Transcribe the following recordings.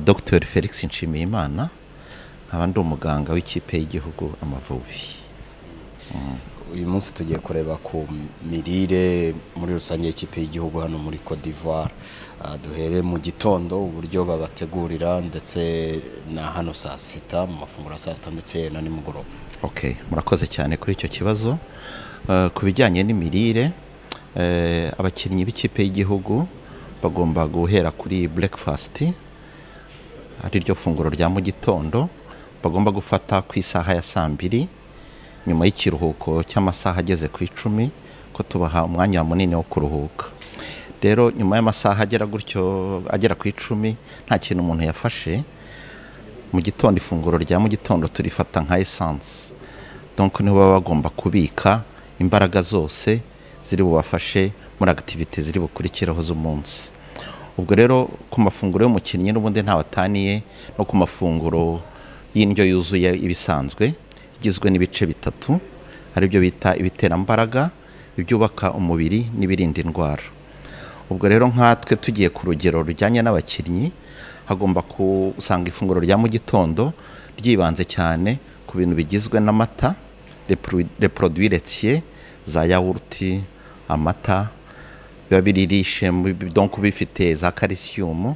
dr felix nshimiyimana nkaba ndi umuganga w'ikipe y'igihugu amavubi uyu munsi tugiye kureba ku mirire muri rusange y'ikipe y'igihugu hano muri Cote d'Ivoire Ah, duhere mu gitondo uburyo babategurira ndetse na hano saa sita mu mafunguro ya saa sita ndetse na nimugoroba ok murakoze cyane kuri icyo kibazo Eh, ku bijyanye n'imirire eh, abakinnyi b'ikipe y'igihugu bagomba guhera kuri breakfast ari ryo funguro rya mu gitondo bagomba gufata ku isaha ya saa mbiri nyuma y'ikiruhuko cy'amasaha ageze ku icumi ko tubaha umwanya munini wo kuruhuka rero nyuma y'amasaha agera gutyo agera ku icumi nta kintu umuntu yafashe mu gitondo ifunguro rya mu gitondo turifata nka esanse donko niho baba bagomba kubika imbaraga zose ziri bubafashe muri akitivite ziri bukurikiraho z'umunsi ubwo rero ku mafunguro y'umukinnyi n'ubundi wataniye no ku mafunguro y'indyo yuzuye ibisanzwe igizwe n'ibice bitatu aribyo bita ibiterambaraga ibyubaka umubiri n'ibirinda indwara ubwo rero nkatwe tugiye ku rugero rujyanye n'abakinnyi hagomba gusanga ifunguro rya mu gitondo ryibanze cyane ku bintu bigizwe n'amata reproduiretiye za yawurute amata biba biririshe donko bifite za kalisiyumu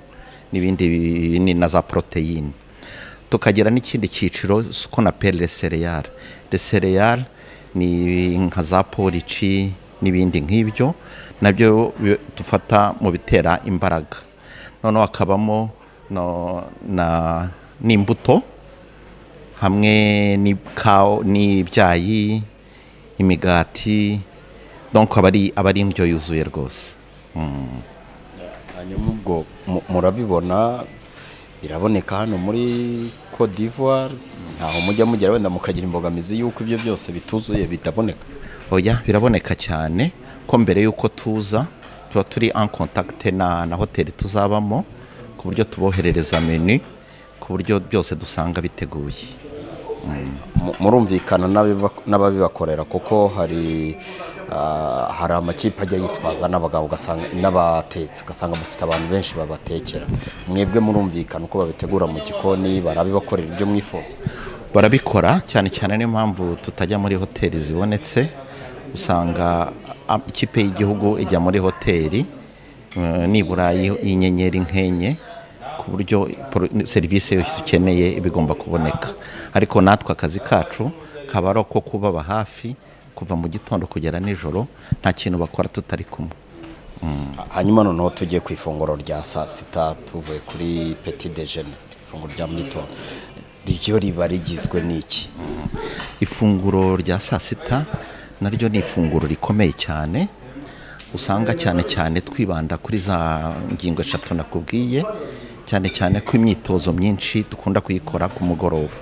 n'ibindi binini na za poroteyine tukagira n'ikindi cyiciro ko na pere resereyare resereyare ni nka za polici n'ibindi nk'ibyo nabyo bi- dufata mu bitera imbaraga noneho hakabamo no- na- n'imbuto hamwe n'ikawa n'ibyayi imigati donko aba ari aba ari indyo yuzuye rwose hanyuma ubwo mu- murabibona biraboneka hano muri Cote d'Ivoire ntaho mujya mugera wenda mukagira imbogamizi y'uko ibyo byose bituzuye bitaboneka oya biraboneka cyane ko mbere y'uko tuza tuba turi en contact na, na hoteli tuzabamo ku buryo tuboherereza menu ku buryo byose dusanga biteguye Mu- murumvikana n'abiba- n'ababibakorera kuko hari ah, hari amakipe ajya yitwaza n'abagabo ugasanga n'abatetsi ugasanga mufite abantu benshi babatekera mwebwe murumvikana uko babitegura mu gikoni barabibakorera ibyo mwifuza barabikora cyane cyane niyo mpamvu tutajya muri hoteli zibonetse usanga a- ikipe y'igihugu ijya muri hoteli eh, nibura y'i- y'inyenyeri nk'enye ku buryo pro- serivisi yose ukeneye iba igomba kuboneka ariko natwe akazi kacu kaba ari ako kubaba hafi kuva mu gitondo kugera nijoro nta kintu bakora tutari kumwe hanyuma noneho tugiye ku ifunguro rya saa sita tuvuye kuri petit déjeuner ifunguro rya mu gitondo ryo riba rigizwe n'iki ifunguro rya saa sita naryo ni ifunguro rikomeye cyane usanga cyane cyane twibanda kuri za ngingo eshatu nakubwiye cyane cyane ko imyitozo myinshi dukunda kuyikora ku mugoroba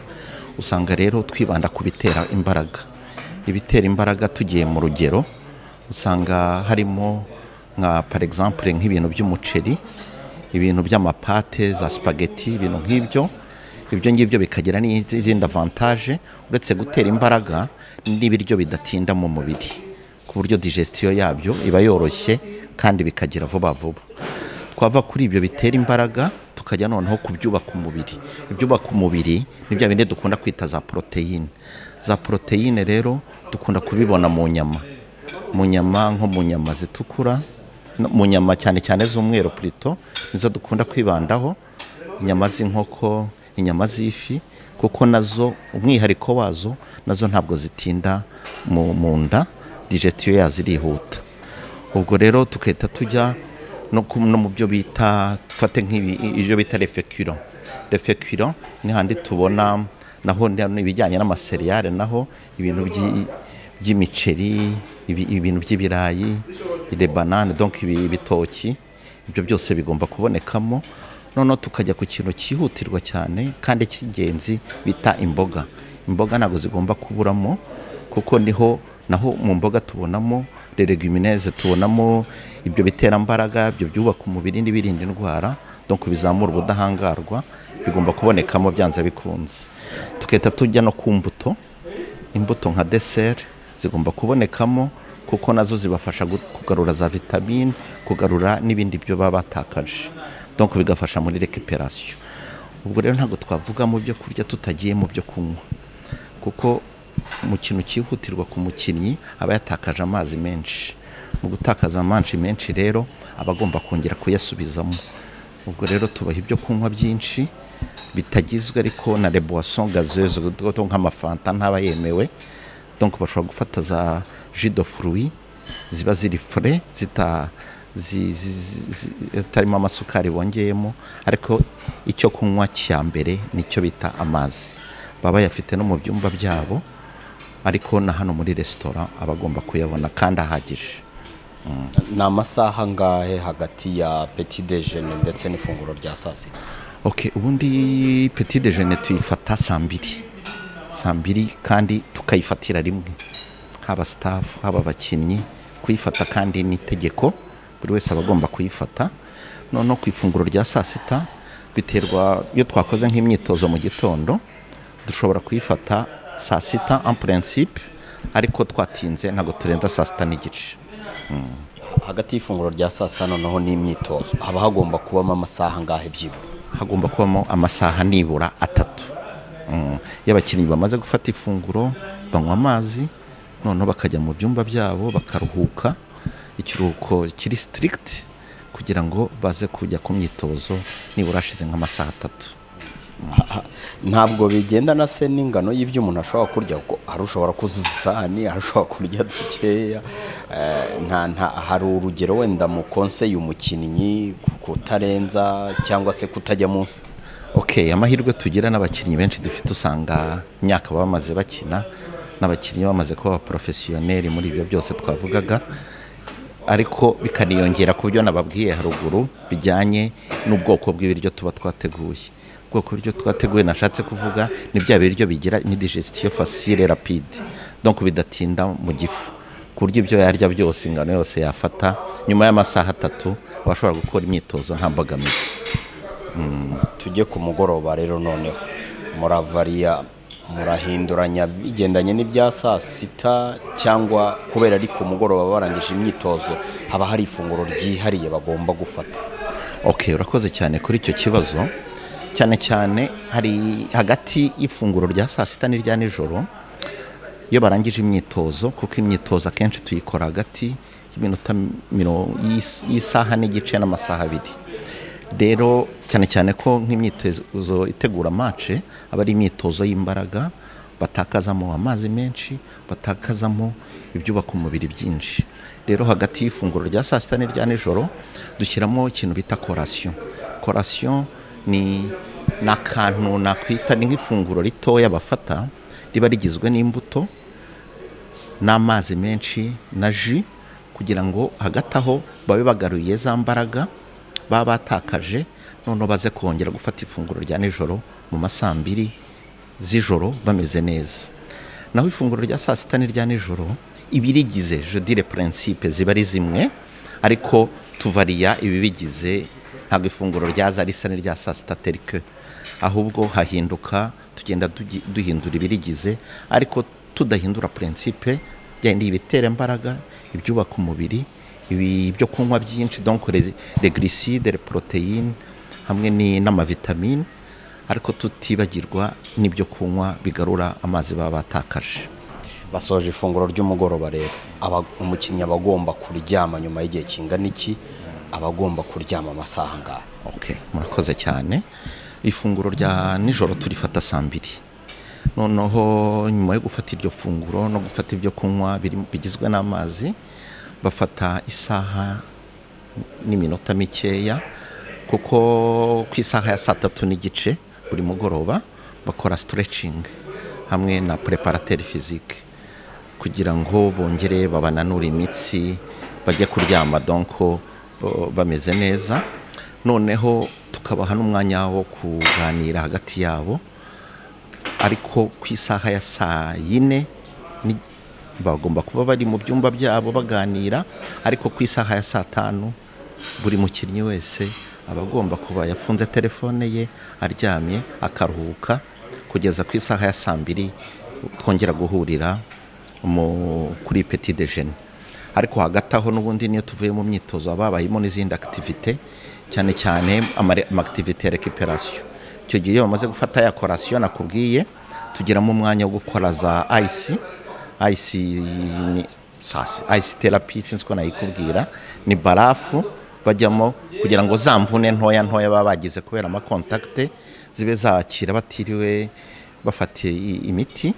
usanga rero twibanda ku bitera imbaraga ibitera imbaraga tugiye mu rugero usanga harimo nka par exemple nk'ibintu by'umuceri ibintu by'amapate za spaghetti ibintu nk'ibyo ibyo ngibyo bikagira n'izindi avantage uretse gutera imbaraga n'ibiryo bidatinda mu mubiri ku buryo digestion yabyo iba yoroshye kandi bikagira vuba vuba twava kuri ibyo bitera imbaraga tukajya noneho ku byubaka umubiri ibyubaka umubiri ni bya bindi dukunda kwita za poroteyine za poroteyine rero dukunda kubibona mu nyama mu nyama nko mu nyama zitukura no- mu nyama cyane cyane z'umweru purito nizo dukunda kwibandaho inyama z'inkoko inyama z'ifi kuko nazo umwihariko wazo nazo ntabwo zitinda mu, mu nda digestion yazo irihuta ubwo rero tugahita tujya no, ku- no mu byo bita dufate nk'ibyo bita refeculant refeculant ni handi tubona naho ni ibijyanye n'amaseriyare naho ibintu by'i- by'imiceri ibi- ibintu by'ibirayi lebanane donc ibi- ibitoki ibyo byose bigomba kubonekamo noneho tukajya ku kintu cyihutirwa cyane kandi cy'ingenzi bita imboga imboga ntabwo zigomba kuburamo kuko niho naho mu mboga tubonamo reregumineze tubonamo ibyo biterambaraga ibyo byubaka umubiri n'ibirinda indwara donc bizamura ubudahangarwa bigomba kubonekamo byanze bikunze tugahita tujya no ku mbuto imbuto nka deseri zigomba kubonekamo kuko nazo zibafasha gu- kugarura za vitamine kugarura n'ibindi byo baba batakaje donc bigafasha muri rekiperasiyo ubwo rero ntabwo twavuga mu byo kurya tutagiye mu byo kunywa kuko mu kintu cyihutirwa ku mukinnyi aba yatakaje amazi menshi mu gutakaza amanshi menshi rero aba agomba kongera kuyasubizamo ubwo rero tubaha ibyo kunywa byinshi bitagizwe ariko na reboisson gazeuse nk'amafanta ntaba yemewe donc bashobora gufata za jido furuwi ziba ziri fure zita zi- zi- zi- zi- zitarimo amasukari bongeyemo ariko icyo kunywa cya mbere nicyo bita amazi baba bayafite no mu byumba byabo ariko na hano muri resitora aba agomba kuyabona kandi ahagije ni amasaha angahe hagati ya peti dejene ndetse n'ifunguro rya saa sita ok ubundi peti dejene tuyifata saa mbiri saa mbiri kandi tukayifatira rimwe haba sitafu haba abakinnyi kuyifata kandi ni itegeko buri wese aba agomba kuyifata noneho ku ifunguro rya saa sita biterwa iyo twakoze nk'imyitozo mu gitondo dushobora kuyifata saa sita en principe ariko twatinze ntabwo turenza saa sita n'igice hagati y'ifunguro rya saa sita noneho n'imyitozo haba hagomba kubamo amasaha angahe byibura hagomba kubamo amasaha nibura atatu Mm. iyo abakinnyi bamaze gufata ifunguro banywa amazi noneho bakajya mu byumba byabo bakaruhuka ikiruhuko kiri sitirigiti kugira ngo baze kujya ku myitozo nibura hashize nk'amasaha atatu ntabwo bigendana se n'ingano y'ibyo umuntu ashobora kurya kuko hari ushobora kuzuza isahani hari ushobora kurya dukeya eh, nta nta hari urugero wenda mu konseye umukinnyi ku- kutarenza cyangwa se kutajya munsi ok amahirwe tugira n'abakinnyi benshi dufite usanga imyaka baba bamaze bakina n'abakinnyi bamaze kuba abaporofesiyoneri muri ibyo byose twavugaga ariko bikaniyongera ku byo nababwiye haruguru bijyanye n'ubwoko bw'ibiryo tuba twateguye ubwoko bw'ibiryo twateguye nashatse kuvuga ni bya biryo bigira indigestion facile rapide donc bidatinda mu gifu ku buryo ibyo yarya byose ingano yose yafata nyuma y'amasaha atatu aba ashobora gukora imyitozo nta mbogamizi tujye ku mugoroba rero noneho muravariya murahinduranya bigendanye n'ibya saa sita cyangwa kubera ari ku mugoroba barangije imyitozo haba hari ifunguro ryihariye bagomba gufata ok urakoze cyane kuri icyo kibazo cyane cyane hari hagati y'ifunguro rya saa sita n'irya nijoro iyo barangije imyitozo kuko imyitozo akenshi tuyikora hagati y'iminota miro- y'is- y'isaha n'igice n'amasaha abiri rero cyane cyane ko nk'imyitozo itegura mace aba ari imyitozo y'imbaraga batakazamo amazi menshi batakazamo ibyubaka umubiri byinshi rero hagati y'ifunguro rya saa sita n'irya nijoro dushyiramo ikintu bita korasiyo korasiyo ni ni akantu nakwita ni nk'ifunguro ritoya bafata riba rigizwe n'imbuto n'amazi menshi na ji kugira ngo hagati aho babe bagaruye za mbaraga baba batakaje noneho baze kongera gufata ifunguro rya nijoro mu ma saa mbiri z'ijoro bameze neza naho ifunguro rya saa sita n'irya nijoro ibirigize jodire puransipe ziba ari zimwe ariko tuvariya ibibigize ntabwo ifunguro ryaza risa n'irya saa sita terike ahubwo hahinduka tugenda dugi- duhindura ibirigize ariko tudahindura puransipe byenda ibitera imbaraga ibyubaka umubiri ibi byo kunywa byinshi donc les les glucides les protéines hamwe ni- n'amavitamine ariko tutibagirwa n'ibyo kunywa bigarura amazi baba batakaje basoje ifunguro ry'umugoroba rero aba- umukinnyi aba agomba kuryama nyuma y'igihe kingana iki aba agomba kuryama amasaha angahe ok murakoze cyane ifunguro rya nijoro turifata saa mbiri noneho nyuma yo gufata iryo funguro no gufata ibyo kunywa biri- bigizwe n'amazi bafata isaha n'iminota mikeya kuko ku isaha ya saa tatu n'igice buri mugoroba bakora siterecingi hamwe na preparateri fizike kugira ngo bongere babananure imitsi bajye kuryama donko bo- bameze neza noneho tukabaha n'umwanya wo kuganira hagati yabo ariko ku isaha ya saa yine ni- bagomba kuba bari mu byumba byabo baganira ariko ku isaha ya saa tanu buri mukinnyi wese aba agomba kuba yafunze telefone ye aryamye akaruhuka kugeza ku isaha ya saa mbiri twongera guhurira mu- kuri peti dejeni ariko hagati aho n'ubundi niyo tuvuye mu myitozo haba habayemo n'izindi akitivite cyane cyane amakitivite ya rekiperasiyo icyo gihe iyo bamaze gufata ya korasiyo nakubwiye tugiramo umwanya wo gukora za ayisi ayisi ni sasi ayisi terapi sinzi ko nayikubwira ni barafu bajyamo kugira ngo za mvune ntoya ntoya baba bagize kubera amakontakite zibe zakira batiriwe bafatiye i- imiti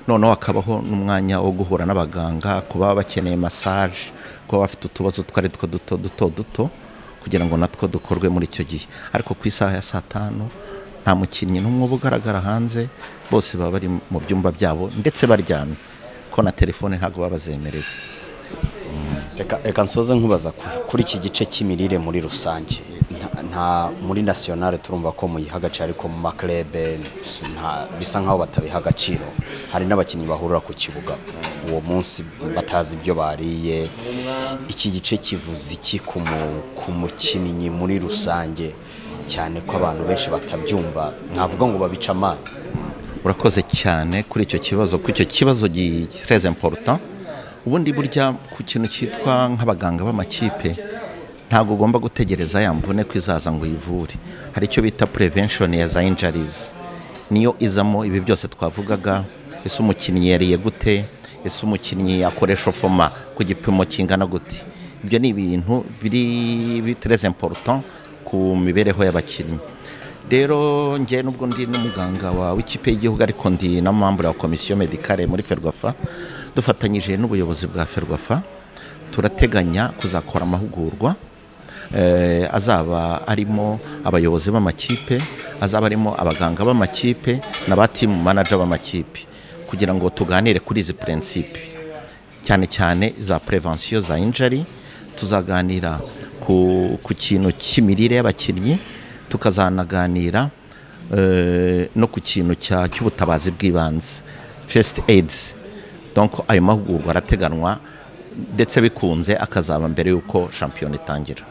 noneho hakabaho n'umwanya wo guhura n'abaganga ku baba bakeneye masaje kuba bafite utubazo utwo ari two duto duto duto kugira ngo natwo dukorwe muri icyo gihe ariko ku isaha ya saa tanu nta mukinnyi n'umwe uba ugaragara hanze bose baba bari mu byumba byabo ndetse baryamye ko na telefone ntabwo baba bazemerewe reka reka nsoze nkubaza ku- kuri iki gice cy'imirire muri rusange nta- nta muri nasiyonale turumva ko muyiha agaciro ariko mu makerebe nta- bisa nkaho batabiha agaciro hari n'abakinnyi bahurira ku kibuga uwo munsi batazi ibyo bariye iki gice kivuze iki ku mu- ku mukinnyi muri rusange cyane ko abantu benshi batabyumva ntavuga ngo babice amazi urakoze cyane kuri icyo kibazo kuko icyo kibazo gitereza imporuta ubundi burya ku kintu cyitwa nk'abaganga b'amakipe ntabwo ugomba gutegereza ya mvune ko izaza ngo uyivure hari icyo bita prevention ya za injuries niyo izamo ibi byose twavugaga ese umukinnyi yariye gute ese umukinnyi yakoresha foma ku gipimo kingana gute ibyo ni ibintu biri bitereza important ku mibereho y'abakinnyi rero njye nubwo ndi n'umuganga wa w'ikipe y'igihugu ariko ndi na membre wa komisiyo medicale muri ferwafa dufatanyije n'ubuyobozi bwa ferwafa turateganya kuzakora amahugurwa eh, azaba arimo abayobozi b'amakipe azaba arimo abaganga b'amakipe n'aba timu manager b'amakipe kugira ngo tuganire kuri izi prinsipe cyane cyane za prevention za injury tuzaganira ku, ku kintu cy'imirire y'abakinnyi tukazanaganira eh, no ku kintu cya- cy'ubutabazi bw'ibanze first aid donc ayo mahugurwa arateganwa ndetse bikunze akazaba mbere y'uko shampiyona itangira